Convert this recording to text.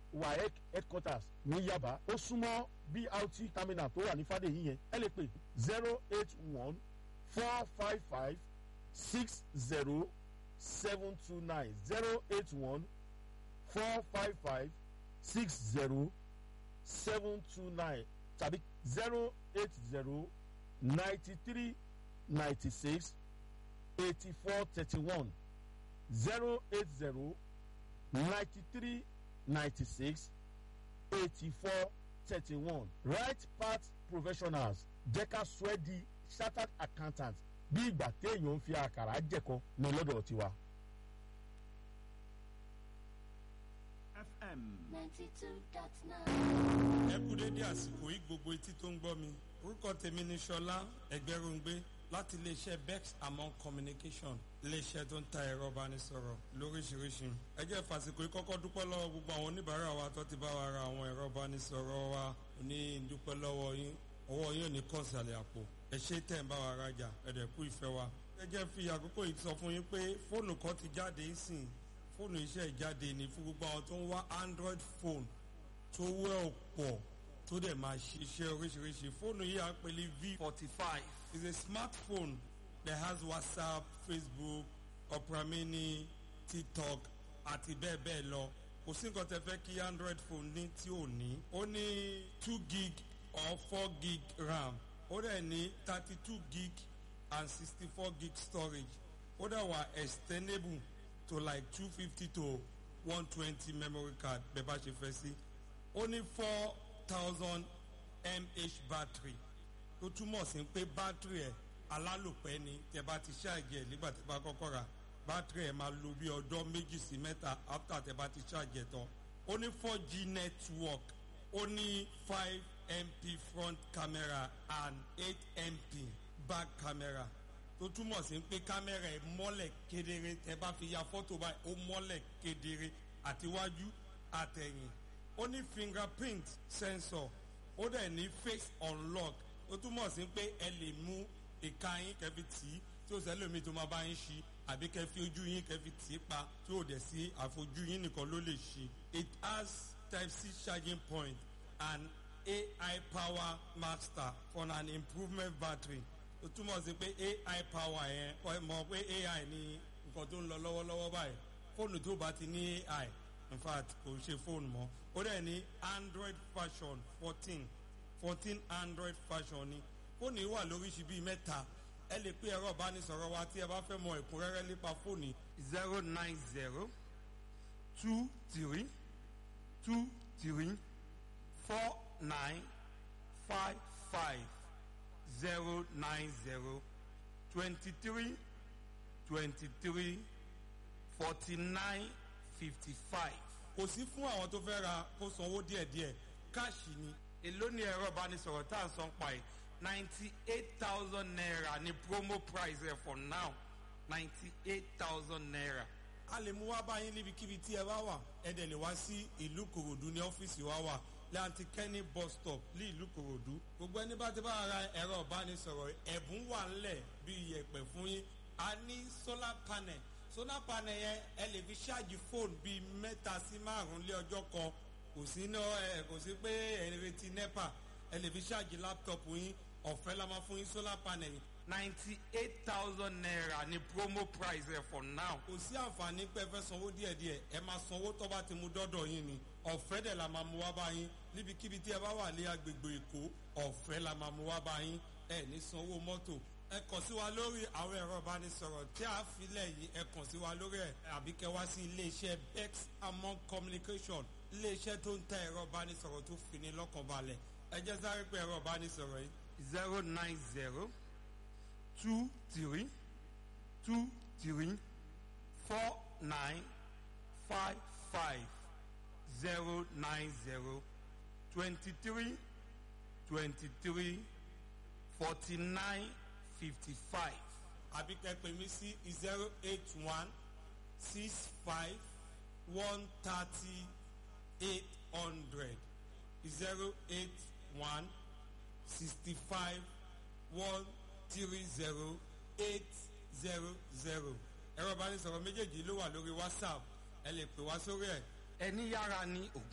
waec headquarters ní yaba ó súnmọ́ brt terminal tó wà ní fàdéyí yẹn ẹ lè pè zero eight one four five five six zero seven two nine zero eight one four five five six zero seven two nine tàbí zero eight zero ninety three ninety six eighty four thirty one zero eight zero ninety three ninety six eighty four thirty one right path professionals jẹ́ ká sọ ẹ́ di chartered accountant bí ìgbà téèyàn ń fi àkàrà jẹ̀kọ ní lọ́dọ̀ tiwa. FM. ninety two dot nine. ẹ kú dédé àsìkò yìí gbogbo etí tó ń gbọ́ mi orúkọ tèmi ni sọlá ẹgbẹ́rúngbé láti iléeṣẹ́ bex among communication iléeṣẹ́ tó ń ta ẹ̀rọ ìbánisọ̀rọ̀ lóríṣiríṣi ẹ jẹ́ fàsìkò yìí kọ́kọ́ dúpẹ́ lọ́wọ́ gbogbo àwọn oníbàárà wa tó ti bá wa ra àwọn ẹ̀rọ ìbánisọ̀rọ̀ wa ní dúpẹ́ lọ́wọ́ yín ọwọ́ yín ò ní kọ̀ọ̀sàlẹ̀ àpò ẹ ṣe tẹ̀ ń bá wa rajà ẹ̀dẹ̀ kú ìfẹ́ wa ẹ jẹ́ fi àkókò yìí sọ fún yín pé fóònù kan ti jáde sìn fóònù iṣẹ́ ìjáde ní fún gbogbo àwọn tó ń wá android phone tó wẹ́ ọ̀pọ̀ tó dẹ̀ máa ṣiṣẹ́ oríṣiríṣi fóònù yìí à ń pè ní v forty five is a smartphone that has whatsapp facebook opera mini tiktok àti bẹ́ẹ̀ bẹ́ẹ̀ lọ kò sí nǹkan tẹ fẹ́ kí android phone ní tí ò ní ó ní two gig or four gig ram ó dẹ̀ ní thirty two gig and sixty four gig storage ó dẹ̀ wà extendable to like two fifty to one twenty memory card bẹ́ẹ̀ bá ṣe fẹ́ sí ó ní four thousand mah battery tó túmọ̀ sí pé battery ẹ̀ alálòpẹ́ ni tẹ bá ti ṣáàjì ẹ̀ nígbà tẹ bá kọ́kọ́ ra battery ẹ̀ máa lo bí ọdọ́ méjì sí mẹ́ta after tẹ bá ti ṣáàjì ẹ̀ tán ó ní four g network ó ní five mp front camera and eight mp back camera tó túmọ̀ sí pé kámẹ́rà ẹ̀ mọ́lẹ̀ kedere tẹ bá fi ya fọ́tò báyìí ó mọ́lẹ̀ kedere àtiwájú àtẹ̀yìn ó ní fingerprint sensor ó dẹ̀ ní face unlock ó túmọ̀ sí pé ẹ lè mú ìka yín kẹfì tì í tí ó sẹ́lómi tó máa bá yín ṣí àbí kẹfì ojú yín kẹfì tì í pa tí ó dẹ̀ sí àfojú yín nìkan ló lè ṣí. it has type c charging point and ai power master for an improvement battery ó túmọ̀ sí pé ai power yẹn ọ mọ̀ pé ai ní nǹkan tó ń lọ lọ́wọ́lọ́wọ́ báyìí fóònù tó bá ti ní ai in fact kò ṣe fóònù mọ́ ó dẹ̀ ní android version fourteen fourteen android version ni fóònù yìí wà lóríṣi bíi mẹ́ta ẹ lè pé ẹ̀rọ ìbánisọ̀rọ̀ wa tí ẹ bá fẹ́ mọ ẹ̀kúnrẹ́rẹ́ nípa fóònù zero nine zero two three two three four nine five five zero nine zero twenty three twenty three forty nine fifty five. kò sí fún àwọn tó fẹ́ ra kó sanwó díẹ̀díẹ̀ káàṣì ni. èló ni ẹ̀rọ ìbánisọ̀rọ̀ tá à ń san pa ẹ̀ ninety eight thousand naira ni promo price ẹ̀ for now ninety eight thousand naira. a lè mú wá báyìí níbikíbi tí ẹ bá wà ẹ dẹ̀ lè wá sí ìlú kòròdú ní ọ́fíìsì wa wà lanti kenny bus stop ní ìlú kòròdú gbogbo ẹni bá ti bá ra ẹ̀rọ ìbánisọ̀rọ̀ ẹ̀bùn wà ńlẹ̀ bí iyẹ̀pẹ̀ fún yín a ní solar panel solar panel yẹn ẹ lè fi ṣáàjì fóònù bíi mẹ́ta sí márùn-ún lé ọjọ́ kan kò sí ná ẹ kò sí pé ẹ ń retí nepa ẹ lè fi ṣáàjì laptop yín ọ̀fẹ́ la máa fún yín solar panel yìí ninety eight thousand naira ni promo price ẹ for now. kò sí àǹfààní pé ẹ fẹ́ sanwó díẹ̀díẹ̀ ẹ máa sanwó tó bá ti mú dọ́dọ̀ yín ni ọ̀fẹ́ dẹ̀ la máa mú wá bá yín níbikíbi tí ẹ bá wà ní agbègbè èkó ọ̀fẹ́ la máa mú wá bá yín ẹ ní sanwó mọ́tò ẹ kàn sí wa lórí àwọn ẹ̀rọ ìbánisọ̀rọ̀ tí a filẹ̀ yìí ẹ kàn sí wa lórí ẹ̀ àbí kẹ wá sí iléeṣẹ́ bex among communication iléeṣẹ́ tó ń tẹ ẹ̀rọ ìbánisọ̀rọ̀ tó fini lọ́kàn balẹ̀ ẹ jẹ́ sáré pé ẹ̀rọ ìbánisọ̀rọ̀ yìí zero nine zero two three two three four nine five five zero nine zero twenty three twenty three forty nine fifty five àbí kẹ́ pè mí sí zero eight one six five one thirty eight hundred zero eight one sixty five one three zero eight zero zero ẹ̀rọ ìbánisọ̀rọ̀ méjèèjì ló wà lórí whatsapp ẹ lè pè wá sórí ẹ̀. ẹni yára ni ògùn.